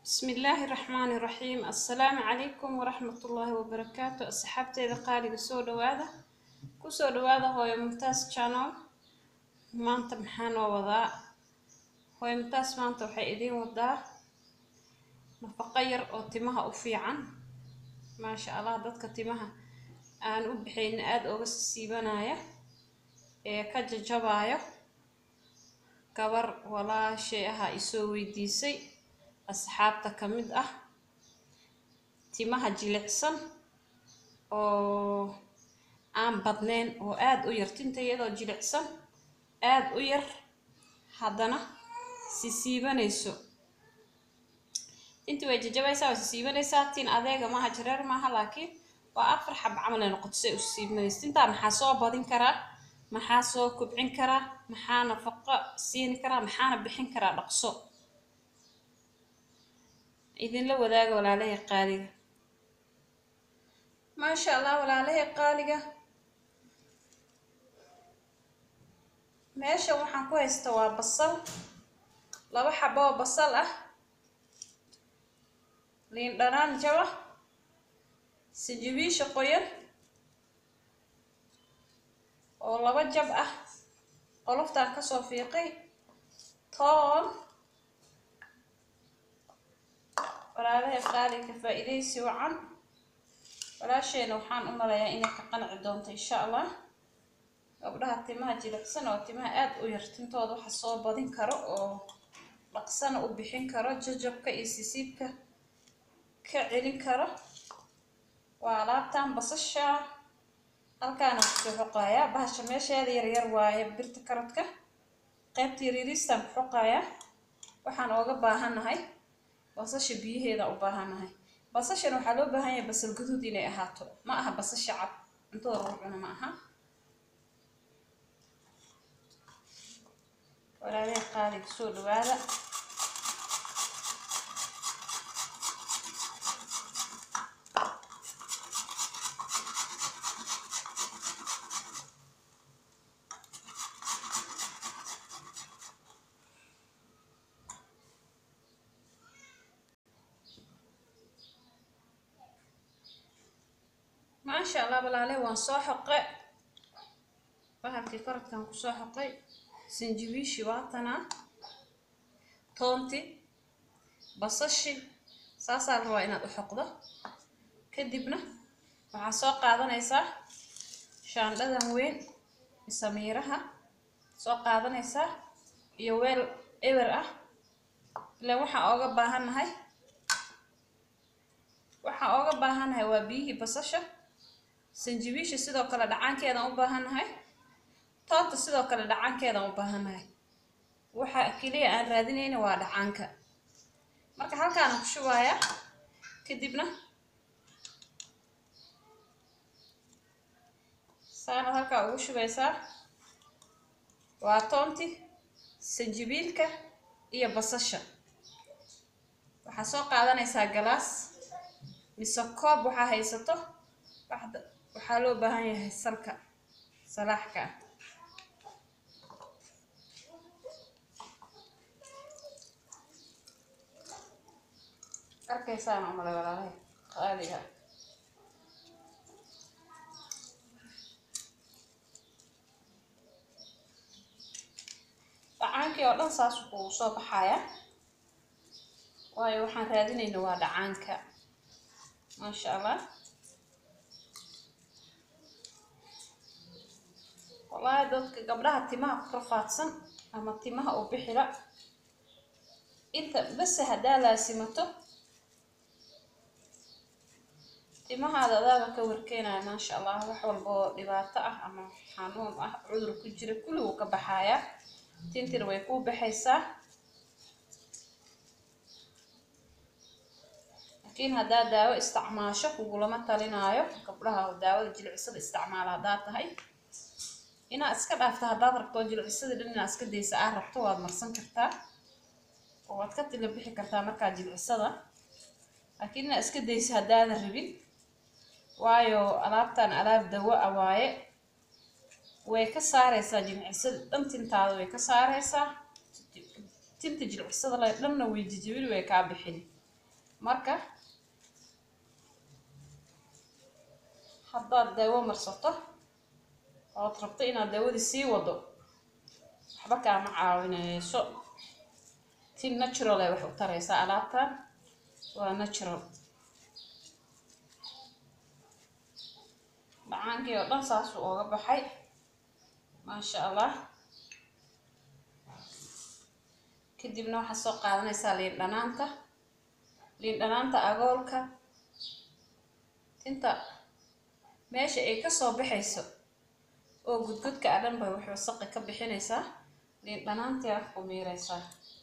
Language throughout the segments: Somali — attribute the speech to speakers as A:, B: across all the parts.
A: بسم الله الرحمن الرحيم السلام عليكم ورحمة الله وبركاته أصحابتي قالي سو دوادا كسو دوادا هو ممتاز channel maanta maxaa noo wadaa hooyo mumtaas maanta waxay idiin wadaa nafaqo yar oo timaha u fiican maasha allah dadka timaha aan u bixaynin aada uga siibanaya ee ka jajabayo gabar walaashay ahaa isoo weydiisay asxaabta ka mid ah timaha jilicsan oo aan badnayn oo aada u yar tinta iyadoo jilicsan aada u yar haddana si siibanayso tintii way jajabaysaa way si siibanaysaa tin adeega maaha jareer maaha laakiin waa afar xab camal ay noqoto say u siibanayso tintaa maxaa soo badin karaa maxaa soo kobcin karaa maxaa nafaqo siini karaa maxaana bixin karaa dhaqso idinla wadaaga walaalahay qaaliga maasha allah walaalahay qaaliga meesha waxaan ku haysta waa basal laba xabo oo basal ah liin dhanaan jaba sijibiisha qoyan oo laba jab ah qoloftaan kasoo fiiqay toon walaalahay qaaliga faa-iidaysi wacan walaasheena waxaan u malayaa inay ka qanci doonto insha allah gabdhaha timaha jilicsan oo timaha aada u yar tintooda waxa soo badin karo oo dhaqsana u bixin karo jajabka iyo sisiibka ka celin karo waa alaabtan basasha halkaana kusoo xoqayaa bahasha meesheeda yaryar waaye birta karadka qaybta yaryariistaan ku xoqayaa waxaan ooga baahannahay basasha biyaheeda u baahannahay basashan waxaa loo baahan yahay basal guduud inay ahaato ma aha basasha cad cuntada lagu cuno ma aha walaalaha qaaliga soo dhawaada maasha allah walaale waan soo xoqe bahalkii koradkan kusoo xoqay sinjibiishi waatanaa toonti basashi saasaa la rabaa inaad u xoqdo kadibna waxaa soo qaadanaysaa shaandhadan weyn misamiiraha soo qaadanaysaa iyo weel ewer ah ilaan waxaan ooga baahannahay waxaan ooga baahannahay waa biyihii basasha sanjibiisha sidoo kale dhacaankeedaan u baahannahay toonta sidoo kale dhacaankeedaan u baahannahay waxa keliya aan raadinayna waa dhacaanka marka halkaana ku shubayaa kadibna saanaad halkaa ugu shubaysaa waa toonti sanjibiilka iyo basasha waxaa soo qaadanaysaa galaas mise koob waxaa haysato waxaa loo baahan yahay salka salaaxka ah arkaysaan umale walaalahay qaaliga dhacaankii oo dhan saas wuxuu soo baxayaa waayo waxaan raadinayna waa dhacaanka maasha allah wallaahi dadka gabdhaha timaha ku rafaadsan ama timaha u bixila inta base haddaa laasimato timahaada adaaba ka warkeenaya maasha allah wax walba oo dhibaato ah ama xanuun ah cudur ku jira kulli wuu ka baxayaa tintir way kuu baxaysaa laakiin haddaa daawo isticmaasho kugulama talinaayo gabdhaha daawada jilicsada isticmaala haddaa tahay inaad iska dhaafta haddaad rabto jilcisada dhan inaad iska daysa aad rabto waad marsan kartaa oo waad ka tila bixi kartaa markaa jilcisada laakiin inaad iska daysa haddaadan rabin waayo alaabtan alaab dawo a waaye way ka saareysaa jilcisada dhan tintaada way ka saareysaa tinta jilcisada le dhanna way jijibin way kaa bixin marka haddaad daawo marsato ood rabto inaad daawadii sii wado waxba kaama caawinayso tin natural ay wax u taraysaa alaabtan waa natural dhacaankii oo dhan saasuu ooga baxay maasha allah kadibna waxaad soo qaadanaysaa liin dhanaanta liin dhanaanta agoolka tinta meesha ay kasoo baxayso oo gudgudka a dhan bay wax wasaqi ka bixinaysaa liin dhanaantii wax ku miiraysaa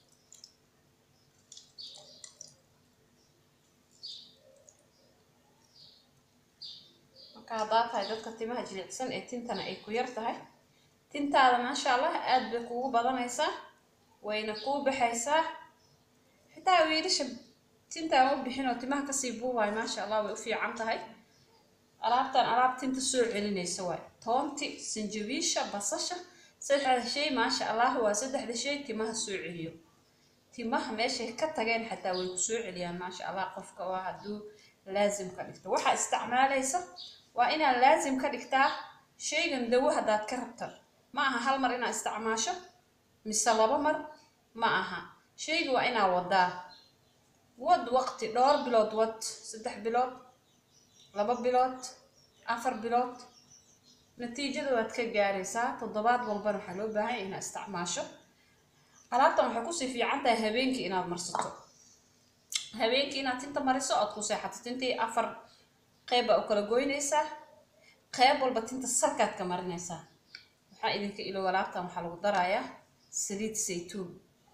A: marka haddaa tahay dadka timaha jilicsan ee tintana ay ku yar tahay tintaada maasha allah aada bay kugu badanaysaa wayna kuu baxaysaa xitaa wiilasha tintaan u bixin oo timaha kasii buubayo maasha allah way u fiican tahay alaabtan alaab tinta soo celinaysa waay toonti sanjabiisha basasha saddexda shay maasha allah waa saddexda shay timaha soo celiyo timaha meeshay ka tageen xataa way ku soo celiyaan maasha allah qofka waa hadduu laazim ka dhigto waxaa isticmaalaysa waa inaad laazim ka dhigtaa shaygan dawo haddaad ka rabta ma aha hal mar inaad isticmaasho mise laba mar ma aha shayga waa inaa wadaa wad waqti dhowr bilood wad saddex bilood laba bilood afar bilood natiijada waad ka gaaraysaa toddobaad walbana waxaa loo baahanya inaad isticmaasho alaabtan waxay kusii fiican tahay habeenkii inaad marsato habeenkii inaad tinta mariso ood ku seexato tintii afar qeyb baa u kala goynaysaa qeyb walba tinta salkaad ka marinaysaa waxaa idinka ilow alaabtan waxaa lagu darayaa saliid saytuun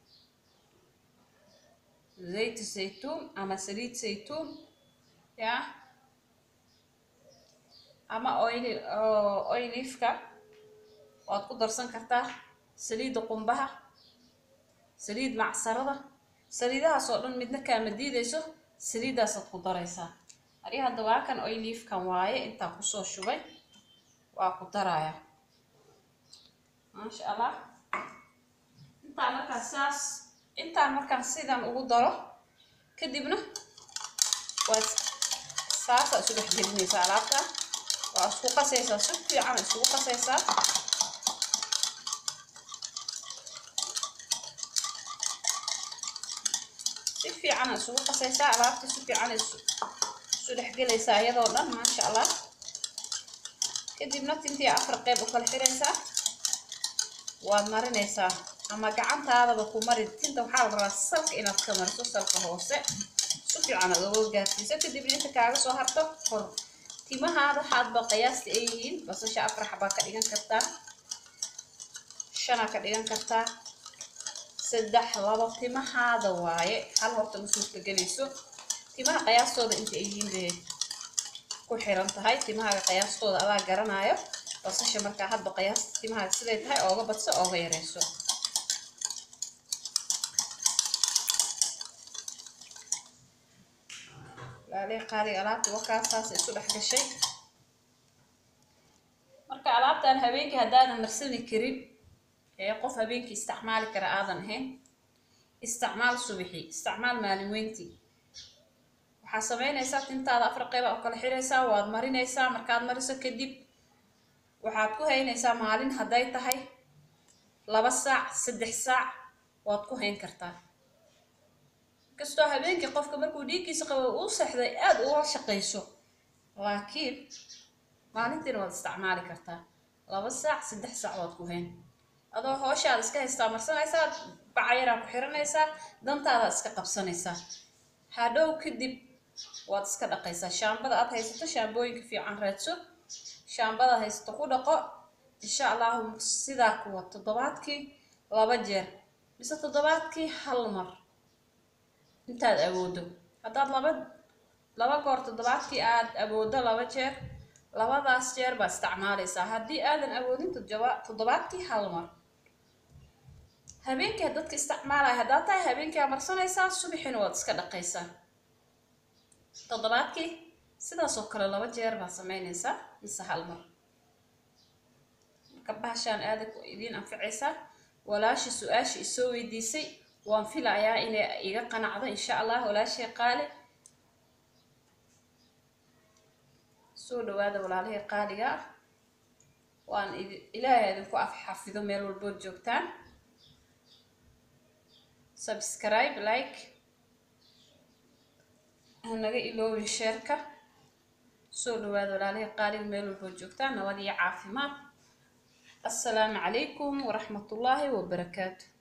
A: zayt saytuun ama saliid saytuun ya ama oil oilifka waad ku darsan kartaa saliidda qumbaha saliid macsarada saliidahaas oo dhan midna kaama diidayso saliiddaasaad ku daraysaa adi hadda waa kan oilifkan waaye intaan kusoo shubay waa ku daraya maasha allah intaan markaan saas intaan markaan sidan ugu daro kadibna waad saasaa isu dhex gelinaysaa alaabta waa isku qasaysaa si fiican isugu qasaysaa si fiican isugu qasaysaa alaabta si fiican isu dhexgelaysaa iyadoo dhan maasha allah kadibna tintii afar qeyb u kala xiraysaa waad marinaysaa ama gacantaadaba ku mari tinta waxaa la rabaa salka inaad ka mariso salka hoose si fiican aad uga gaarsiiso kadibna inta kaaga soo harto hor timahaada waxaadba qiyaasta ay yihiin basasha afar xabaa ka dhigan kartaa shanaa ka dhigan kartaa saddex labo timahaada waaye hal horta ma suurta gelayso timaha qiyaastooda inta ay yihiin bay ku xiran tahay timahaaga qiyaastooda adaa garanaayo basasha markaa hadba qiyaasta timahaaga siday tahay ooga badso ooga yareyso laalee qaaliga alaabta wakaasaas isu dhex gashay marka alaabtan habeenkii haddaadan marsani karin ee qof habeenkii isticmaali kara aadan ahayn isticmaal subixi isticmaal maalin weyntii waxaad samaynaysaa tintaada afar qeyba u kala xiraysaa waad marinaysaa markaad mariso kadib waxaad ku haynaysaa maalin hadday tahay laba saac saddex saac waad ku hayn kartaa kastoo habeenkii qofka markuu dhiiggiisa qabo uu seexday aada uga shaqayso laakiin maalintiina waad isticmaali kartaa laba saac saddex saac waad ku hayn adoo hooshaada iska haystaa marsanaysaa bacayaraa ku xiranaysaa dantaadaad iska qabsanaysaa hadhow kadib waad iska dhaqaysaa shaambada aad haysato shaambooyinka fiican raadso shaambada haysato ku dhaqo insha allahu sidaa kuwa toddobaadkii laba jeer mise toddobaadkii hal mar intaad awoodo haddaad laba laba goor toddobaadkii aad awoodo laba jeer labadaas jeer baad isticmaalaysaa haddii aadan awoodin toddobaadkii hal mar habeenkii dadka isticmaalaya haddaad tahay habeenkii aa marsanaysaa subaxina waad iska dhaqaysaa toddobaadkii sidaas oo kale laba jeer baad samaynaysaa mise hal mar marka bahashaan aada idiin anficaysaa walaasha su-aasha isoo weydiisay waan filayaa inay iga qanacdo insha allah walaashay qaali soo dhawaada walaalihii qaaliga ah waan ilaahay idinku af xafido meel walbood joogtaan subscribe like hanaga iloobin sheerka soo dhawaada walaalihii qaaliga meel walbood joogtaan nabad iyo caafimaad assalaamu calaykum waraxmatullaahi wabarakaatu